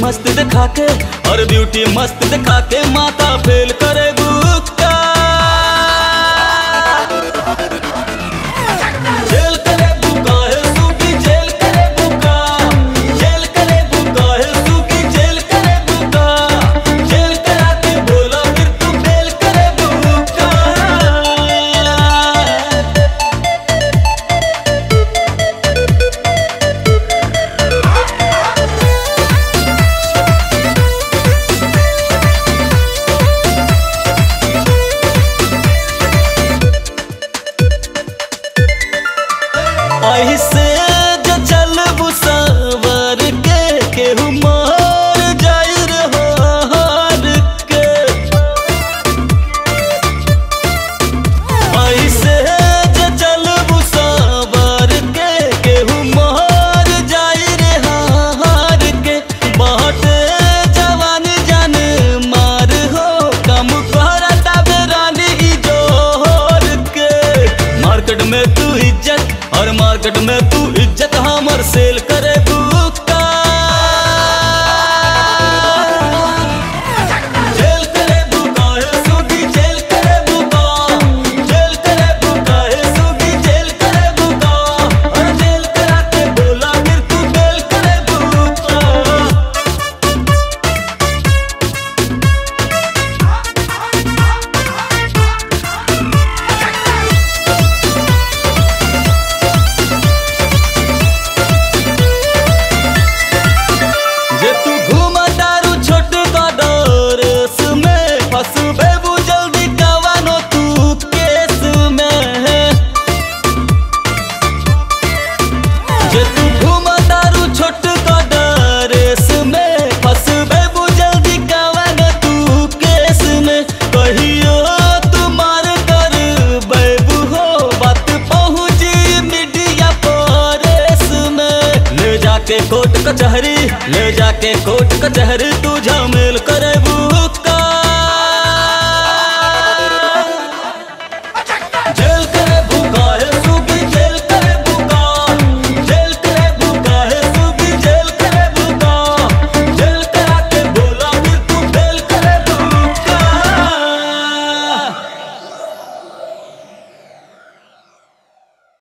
मस्त दिखा के और ब्यूटी मस्त दिखा के माता फेल करे बुक्का जेल करे बुका है सूखी जेल करे बुका जेल करे बुका है सूखी जेल करे बुका जेल करा के बोला फिर तू फेल करे बुका ऐसे जो चलबू सवर के केहू मार जाई रे हार के ऐसे जो चलबू सवर के केहू मार जाई रे हार के बाटे जवान जान मार हो कम करता बेरानी ई जोर के मार्केट में तू इज्जत और मार्केट में तू इज्जत हमर सेल करे बुका जेल करे बुका है सूगी जेल करे बुका जेल करे बुका है सूगी जेल करे बुका और जेल करा के बोला फिर तू बेल करे बुका जे तू घूमा दारू छोट कदरस में फसबे बु जल्दी कवानो तू केस में जे तू घूमा दारू छोट कदरस में फसबे बु जल्दी कवानो तू केस में कहियो तुम्हार कर बैबू हो बात पहुंची मीडिया परेस में ले जाके कोर्ट कचहरी ले जाके कोर्ट कचहरी तू झमेल करे बू